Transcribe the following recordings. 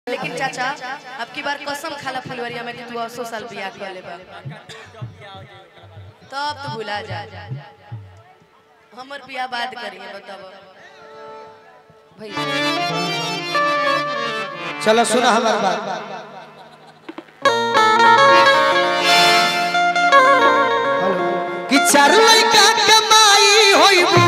लेकिन चाचा अब की बार कसम खाला फुलवरिया में कि तू असो साल बियाह कर लेबा तब तू भुला जा हमर बियाह बाद करिए बताओ भैया चलो सुना हमार बात कि चार लड़का कमाई होइबू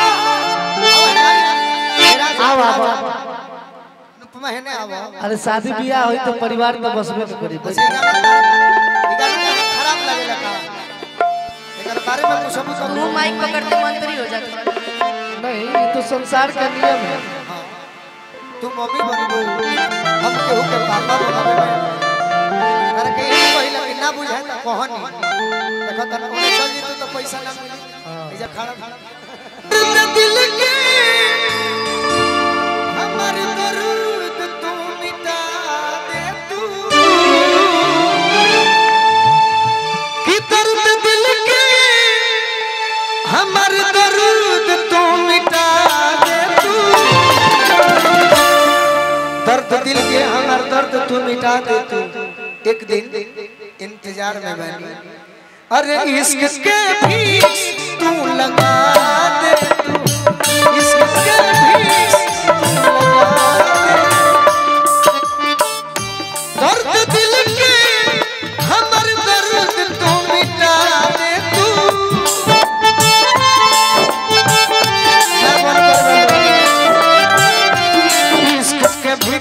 आव आव महीने आवा अरे शादी बियाह होई तो परिवार के बसबे के करी बस ये गाना ये गाना खराब लगेला का एकर बारे में कुछ हम सब मुंह माइक पकड़ते मंत्री हो जाता नहीं ये तो संसार का नियम है हाँ। तू मम्मी बनबू हम केहू के पापा बनबे अरे के ई पहिला कि ना बुझाए त कहनी देखो त ओने चल जीतू तो पैसा ना मिली इजा खड़ा खड़ा दिल के हमर दर्द तू मिटा दे तू कि दर्द दिल के हमर दर्द तू मिटा दे तू दर्द दिल के हमार दर्द तू मिटा दे तू एक दिन इंतजार में बनी अरे इश्क के भी तू लगा दे तू इश्क के भी तू लगा दे दर्द दिल के हमर दर्द तू मिटा दे तू मैं बोल बोल बोल इश्क के भी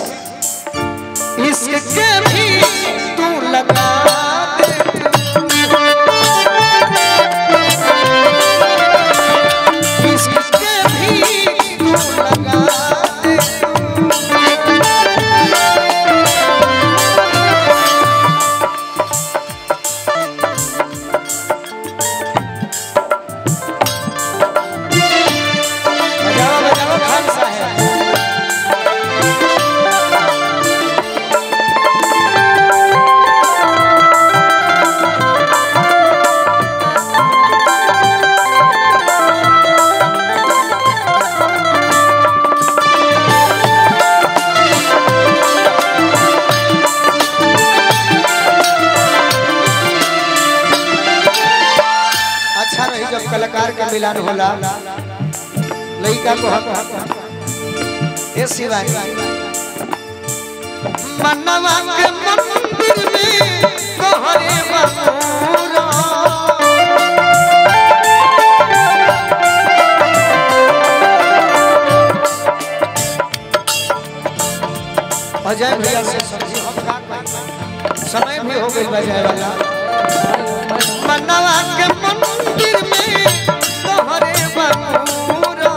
इश्क के भी तू लगा दे इश्क के भी तू लगा दे बजाओ बजाओ खान साहब अच्छा रही जब कलाकार के मिलन होला लड़का को हक ए शिवानी मनवा के मंदिर में कहरे बपूरा अजय भैया से सब्जी हम खा पाएंगे। समय भी हो गई बजाय वाला मनवा के मंदिर में तोहरे बपूरा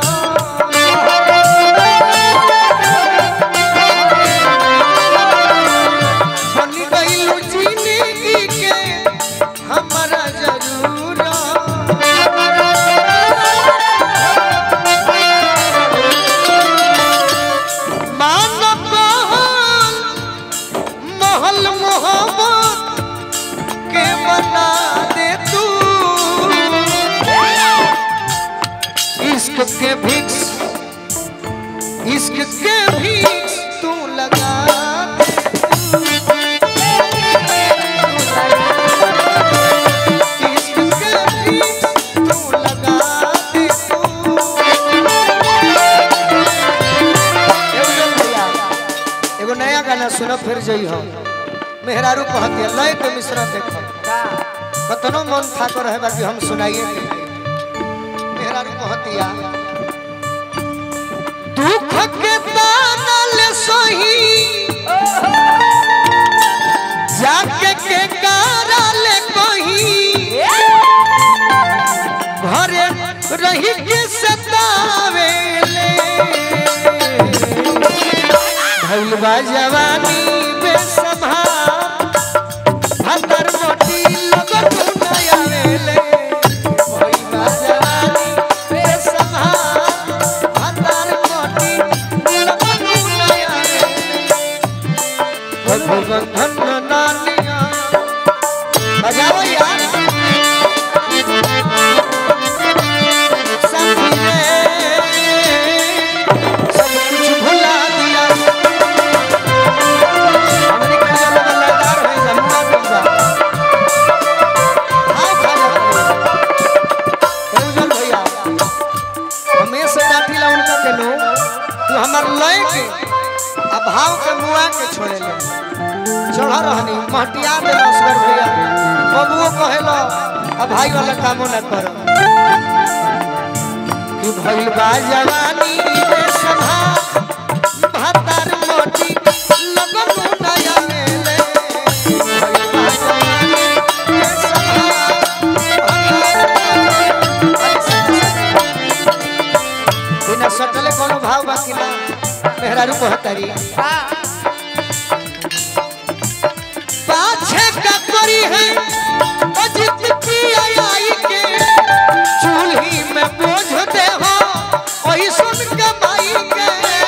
बन गइलू जिंदगी के हमरा जरूरा मानव महल मोहब्बत के बना दे तू इश्क के भिक्स इश्क के भिक्स तू लगा दे इश्क के भिक्स तू लगा दे तू एगो जल भैया, एगो नया गाना सुनो फिर जई हो मेहरारू कहती है लय के मिश्रण देखो कतनो मन था को रहे बाकी हम सुनाइए के नहीं। मेहरारू कहती है दुख के ताना ले सही जाके के कारा ले कही घरे रही के सतावे ले भैलवा जवानी बेसंभार भतर मोटी लगत नया वेले भैलवा जवानी बेसंभार भतर मोटी लगत नया वेले भगवान नानिया बजाओ यार साथी रे सब कुछ भुला दिया अब भाव के मुआ के छोड़े ले चढ़ रहनी महटिया दे असगर भैया बबुओ कहेलो अब भाई वाला कामो न करो कि भइल बा जवानी में सभा भातार मोटी लगन नया मेले भइल बा जवानी में सभा बिना सटले कोनो भाव बाकी ना मेहरारू कहतारी पाछे का करी है अजित की आई के चूल्ही में बोझ दे हो ओही सुन के माई के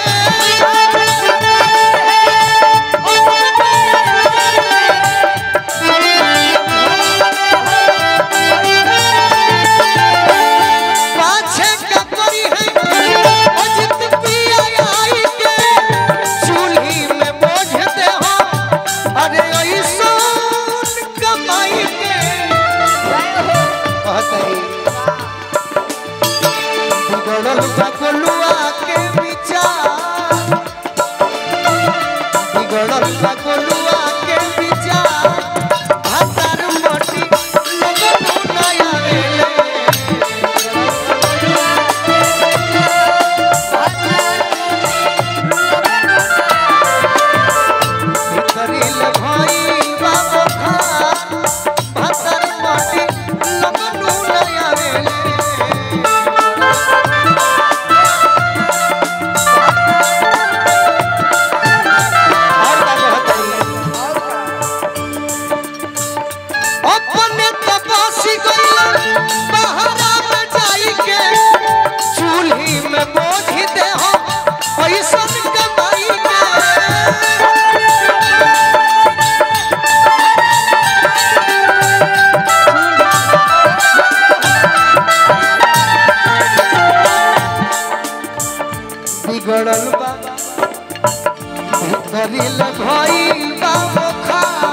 पाछे का करी है अजित की आई के चूल्ही में बोझ दे हो अरे ओही सुन के माई के कहतरी बिगड़ल बगलुआ के विचार बिगड़ल बगलुआ के विचार भातार मोटी लगन नया वेले भितरिल भइल बा बखार भातार मोटी लगन नया वेले और का कहतरी अपने तपसी गइल बहरा में जाई के चूल्ही में बोझ दे हो पैसन कमाई के बिगड़ल बा भीतरिल भइल बा मोखा